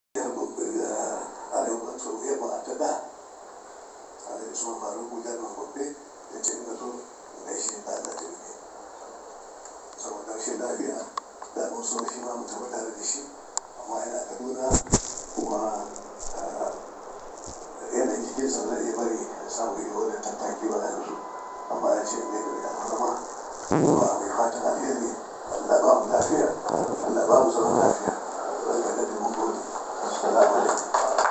arewa maso yamma ta da a da su faru guda na gobe da ce na zo da shi ba da jirgi saboda shi lafiya da wasu shi ma mutum tare da shi amma yana kaduna kuma yanayin jikinsa zai iya bari samu yi wani tattaki ba yanzu amma ya ce mai da ya zama kuma mai fatan alheri Allah ba mu lafiya Allah ba mu zaman lafiya barka da dubu gode assalamu alaikum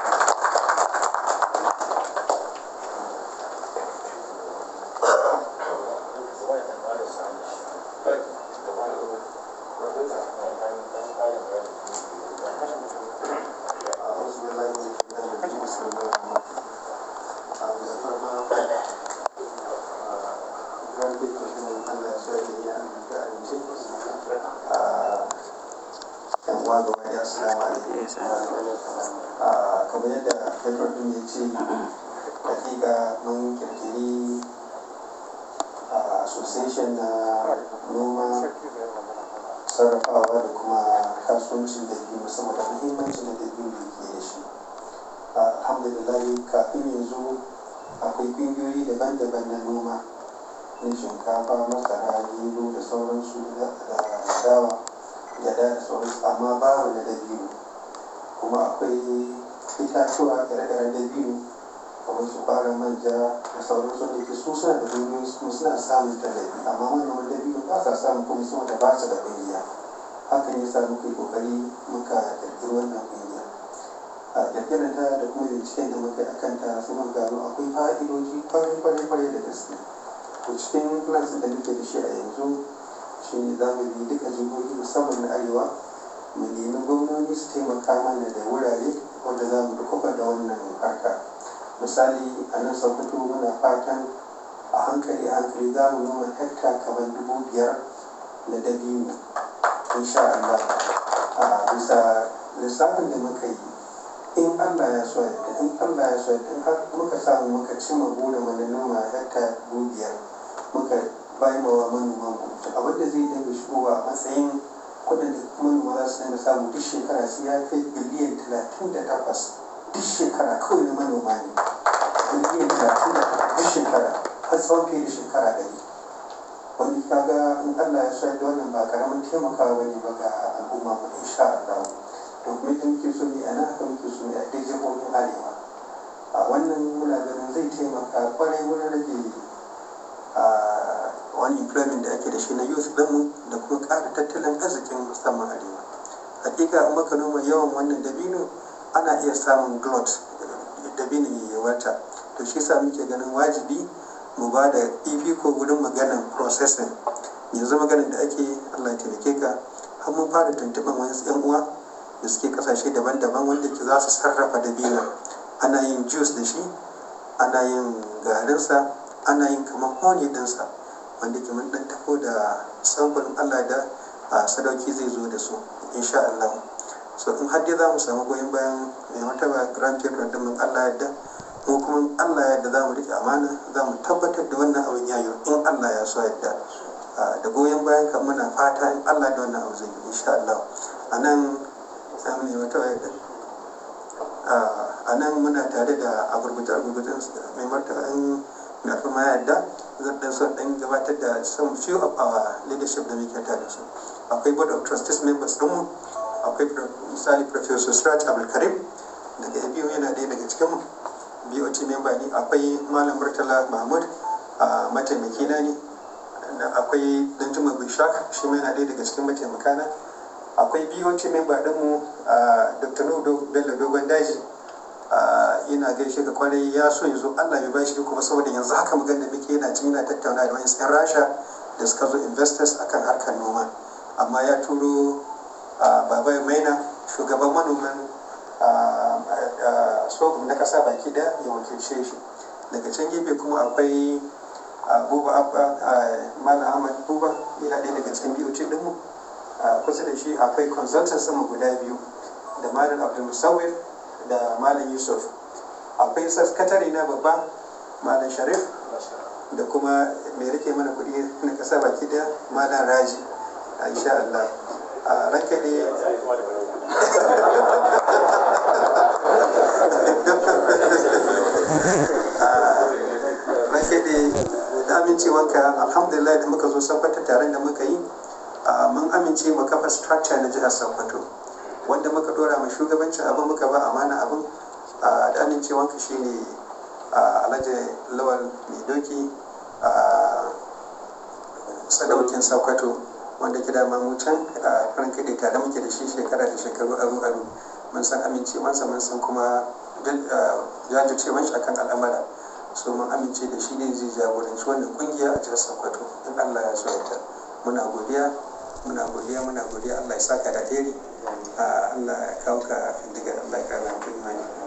kamar yadda haifar din ya ce hakika mun kirkiri association na noma sarrafawa da kuma kasuwancin da biyu musamman da muhimmancin da biyu da ke da shi alhamdulillah kafin yanzu akwai ƙungiyoyi daban-daban na noma na shinkafa masara gero da sauransu da dawa gyada da sauransu amma babu na dabino kuma akwai itatuwa ire-iren dabino kamar su fara manja da sauransu da ke su suna da duniyoyi kuma suna samun tallafi amma manoman dabino ba sa samun kuma sama da ba su da kungiya hakan ya sa muka yi kokari muka kirkiri wannan kungiya a kirkirar ta da kuma binciken da muka yi a kanta sai muka gano akwai fa'idoji kwarai-kwarai da gaske to cikin plans da muke da shi a yanzu shi ne za mu bi duka jihohi musamman na arewa mu nemi gwamnoni su taimaka mana da wurare wanda za mu dukufa da wannan harka misali a nan sokoto muna fatan a hankali a hankali za mu noma hekta kamar dubu biyar na dabino insha Allah a bisa lissafin da muka yi in Allah ya so yadda in Allah ya so yadda in har muka samu muka cimma burin mu na noma hekta dubu biyar muka bayan wa manoman mu abin da zai dinga shigowa a matsayin kudin da manoma za su dinga samu duk shekara sai ya kai biliyan talatin da takwas duk shekara kawai na manoma ne biliyan talatin da takwas duk shekara har tsawon fiye da shekara ɗari wani kaga in Allah ya sayar da wannan ba karamin taimakawa bane ba ga al'umma mu insha Allah to kuma idan muke so ne a nan haka muke so ne a dai jihohin arewa a wannan muna ganin zai taimaka kwarai wurin rage wani employment da ake da shi na youth ɗinmu da kuma ƙara tattalin arzikin musamman arewa hakika in maka noma yawan wannan dabino ana iya samun glot dabino ya wata to shi sa muke ganin wajibi mu ba da ko wurin maganan processing yanzu maganin da ake allah taimake ka har mun fara tuntuɓar wani yan uwa da suke kasashe daban-daban wanda ke za su sarrafa dabino ana yin juice da shi ana yin garinsa ana yin kamar honey dinsa wanda ke mun dan tafo da samfurin Allah da a sadauki zai zo da su insha Allah so in har dai za mu samu goyon bayan mai martaba grand patron din mun Allah yadda mu kuma Allah yadda za mu rike amana za mu tabbatar da wannan abin yayo in Allah ya so yadda da goyon bayan kan muna fata in Allah da wannan abu zai yi insha Allah a nan samu ne martaba yadda a nan muna tare da agurguta agurgutan mai martaba in na kuma yadda zan dan son dan gabatar da some few of our leadership da muke tare su akwai board of trustees members din mu akwai misali professor Siraj Abdul Karim daga ABU yana ɗaya daga cikin BOT member ne akwai malam Murtala Mahmud a mataimaki na ne akwai Danjuma Bishak shi ma yana ɗaya daga cikin mataimaka na akwai BOT member din mu Dr. Nudo Bello Dogon Daji yana gaishe da kwarai ya so yanzu Allah ya bashi kuma saboda yanzu haka magana da muke yana cin yana tattauna da wani yan rasha da suka zo investors akan harkar noma amma ya turo baba maina shugaban manoman sorghum na kasa baki da ya wakilce shi daga can gefe kuma akwai buba abba mana ahmad buba yana ɗaya daga cikin biyu dinmu kusa da shi akwai consultants sama guda biyu da malam abdul musawir da malam yusuf akwai sakatare na babba malam sharif da kuma mai rike mana kudi na kasa baki da malam raji a insha Allah a ranka ne amincewanka alhamdulillah da muka zo sabbata taron da muka yi mun amince mu kafa structure na jihar sokoto wanda muka dora ma shugabancin abin muka ba amana abin da amincewanka shine alhaji lawal mai doki sadaukin sokoto wanda gida mu can farin kai tare muke da shi shekara da shekaru aru aru mun san amincewansa mun san kuma jajircewan shi akan al'amara so mun amince da shi ne zai jagoranci wannan kungiya a jihar sokoto in allah ya so ya muna godiya muna godiya muna godiya allah ya saka da alheri allah ya kawo ka daga allah ya kara imani